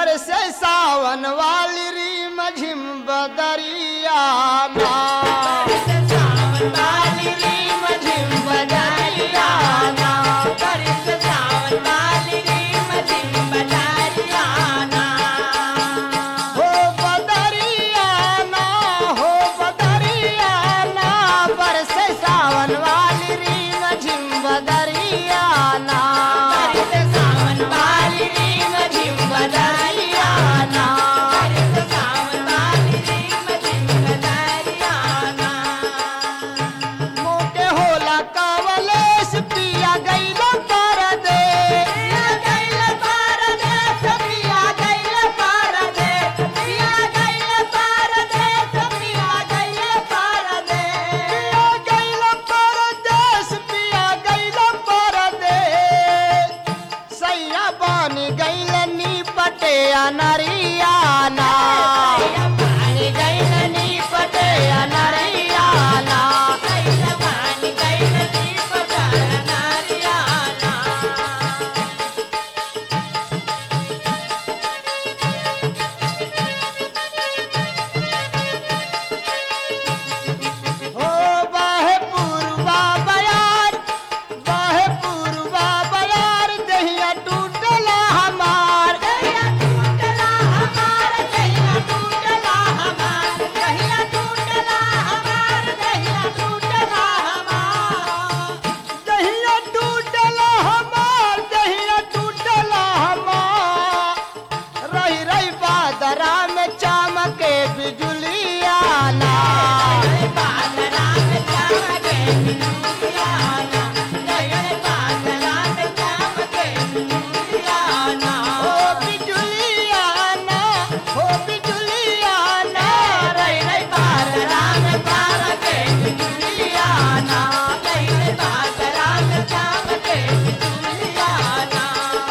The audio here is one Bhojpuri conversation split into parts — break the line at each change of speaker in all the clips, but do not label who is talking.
बरसे सावन वाली री मझिम बदरिया ना
सावन वाली री मझिम बजारिया ना बरस सावन वाली री मझिम बजारिया ना
हो बदरिया ना हो बदरिया ना बरसे सावन वाली री मझिम बदरिया ना
बरस सावन वाली री मझिम बजारिया ना बरस सावन वाली री मझिम बजारिया ना
मोटे होला कावलेस पिया गईला पर दे
पिया गइल परदेस, पिया गइल परदेस, पिया गइल परदेस, पिया गइल परदेस।
पिया गईला परदेस पिया गईला परदेस सैया बानी गईला नी पटे अनरिया ना
सैया पानी गइल नीपटे अनरिया ना, सैया पानी गइल नीपटे अनरिया ना।
हो बाहे पूर्वा बयार बाहे पूर्वा बयार दहिया टूटला हमार
दहिया टूटला हमार, दहिया टूटला हमार, दहिया टूटला हमार, दहिया टूटला हमार।
दहिया टूटला हमार दहिया टूटला हमार रही रही बादरा में चमके बिजुलिया ना
दहिया बादरा में चमके बिजुलिया ना, दहिया बादरा में चमके बिजुलिया ना।
हो बिजुलिया ना हो बिजुलिया ना
रही रही बादरा में चमके बिजुलिया ना, दहिया बादरा में चमके बिजुलिया ना।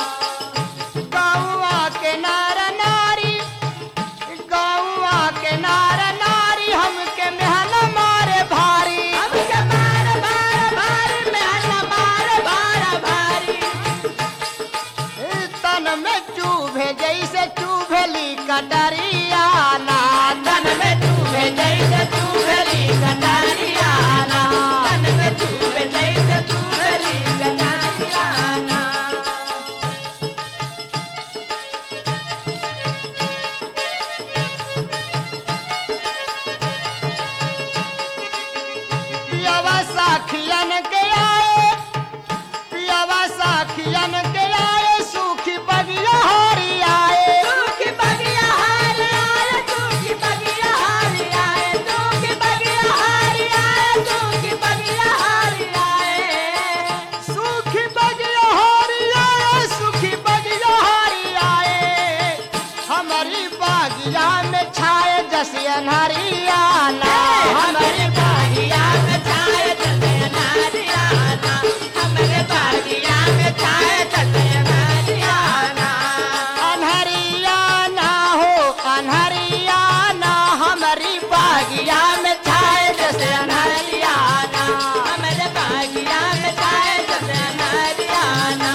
गौआ के नार नारी गौआ के नार नारी हमके मेहन मारे भारी
हमके मार मार मार मेहना मार मार भारी
तन में चूभे जैसे चूभेली कटरिया ना
तन में चूहे जैसे चूहरी कटारिया ना तन में चूहे जैसे चूहरी कटारिया ना
पियावा साखियन के आए पियावा साखियन के आए सूखी बगिया हारी आए
सूखी बगिया हार आए सूखी बगिया हार आए सूखी बगिया हार आए सूखी बगिया हार आए
सूखी बगिया हारी आए सूखी बगिया हारी आए हमारी बागिया में छाए जसियन हरिया ना
हमारे बागिया में छाए जते नारियाना हमारे बागिया में छाए जते नारियाना
अनहरिया ना हो अनहरिया ना हमारी बागिया में छाए जसे
नारियाना हमारे बागिया में छाए जते नारियाना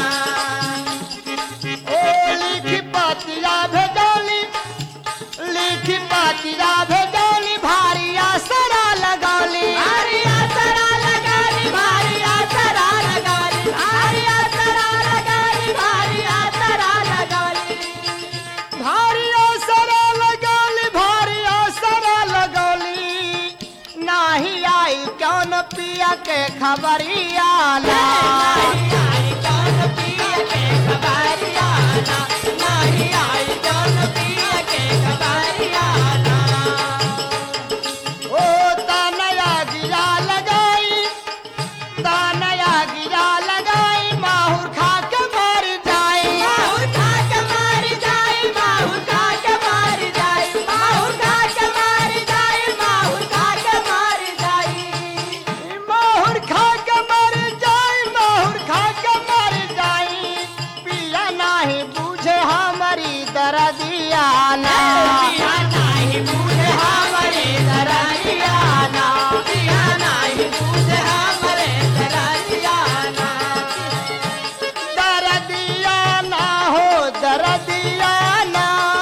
ओ लिखी पातिया भेजौली लिखी पातिया भेजौली भारी आसरा लगौली
भारी आसरा लगाली भारी आसरा लगाली भारी आसरा लगाली भारी आसरा लगाली
भारी आसरा लगौली भारी आसरा लगौली नाही आई कौन पिया के खबरिया ला
नहीं आई कौन पिया के खबरियाना नहीं आई कौन पिया के खबरियाना
ओ तानया गिरा लगाई तानया गिरा लगाई माहुर खा के मर जाई
माहुर खा के मार जाए माहुर खा के मार जाए माहुर खा के मार जाए माहुर खा के मार जाए
माहुर खा के मर जाई माहुर खा के मर जाई पिया नाही बूझे हमारी दर्दिया ना
पिया नहीं बूझे हमारे दरियाना पिया नहीं बूझे हमारे दरियाना
दर्दिया ना हो दर्दिया ना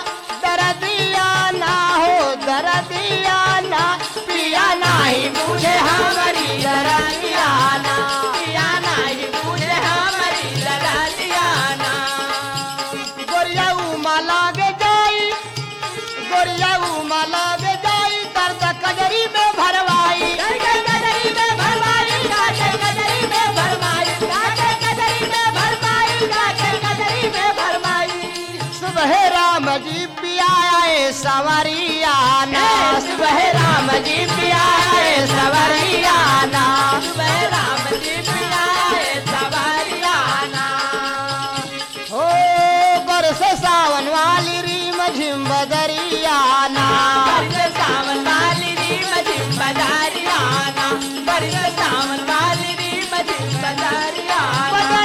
गोरिया उमा लगे जाई दर्द कजरी में भरवाई
काटे कजरी में भरमाई काटे कजरी में भरमाई काटे कजरी में भरमाई काटे कजरी में भरमाई
सुबह राम जी पियाए सवरिया ना सुबह राम जी पियाए सवरिया ना
सुबह राम जी पियाए सवारियाना
हो बरस सावन वाली रीम झिम बदरिया ना
बरस सावन वाली री मजी बजारियाना बरस सावन वाली री मजी बजारियाना